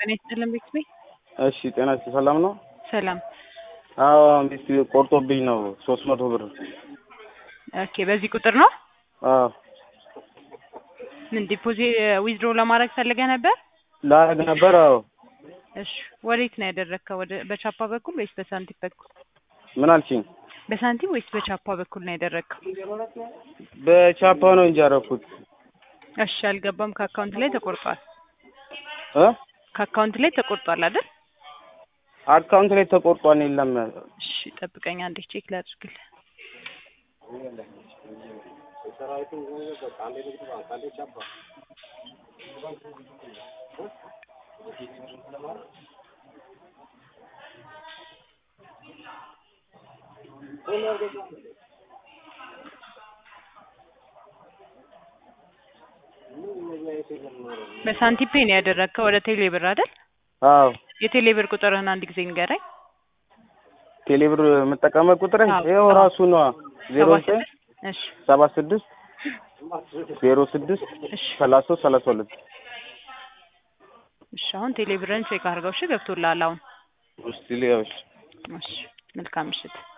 ጤና ይስጥልን ቤተሰቤ። እሺ ጤና ይስጥ ሰላም ነው? ሰላም። አዎ ሚስት ቆርጦብኝ ነው ሶስት መቶ ብር። ኦኬ በዚህ ቁጥር ነው? አዎ ምን ዲፖዚት ዊዝድሮ ለማድረግ ፈልገህ ነበር? ላረግ ነበር። አዎ እሺ ወዴት ነው ያደረግከው? ወደ በቻፓ በኩል ወይስ በሳንቲም በኩል? ምን አልሽኝ? በሳንቲም ወይስ በቻፓ በኩል ነው ያደረግከው? በቻፓ ነው እንጂ ያደረኩት እሺ አልገባም። ከአካውንት ላይ ተቆርጧል። እ ከአካውንት ላይ ተቆርጧል አይደል? አካውንት ላይ ተቆርጧል። የለም እሺ ጠብቀኝ አንዴ ቼክ ላድርግልህ። በሳንቲም ፔ ነው ያደረግከው ወደ ቴሌ ብር አይደል? አዎ የቴሌ ብር ቁጥርህን አንድ ጊዜ ንገረኝ። ቴሌብር የምጠቀመው ቁጥር አዎ፣ ይኸው አዎ። ራሱ ነዋ ዜሮ ሰባ ዘጠኝ ስድስት እሺ ሰባ ስድስት ዜሮ ስድስት እሺ ሰላሳ ሶስት ሰላሳ ሁለት እሺ አሁን ቴሌ ብርን ቼክ አድርገው። እሺ ገብቶልሃል አሁን። ውስጥ ሊያውሽ እሺ መልካም ምሽት።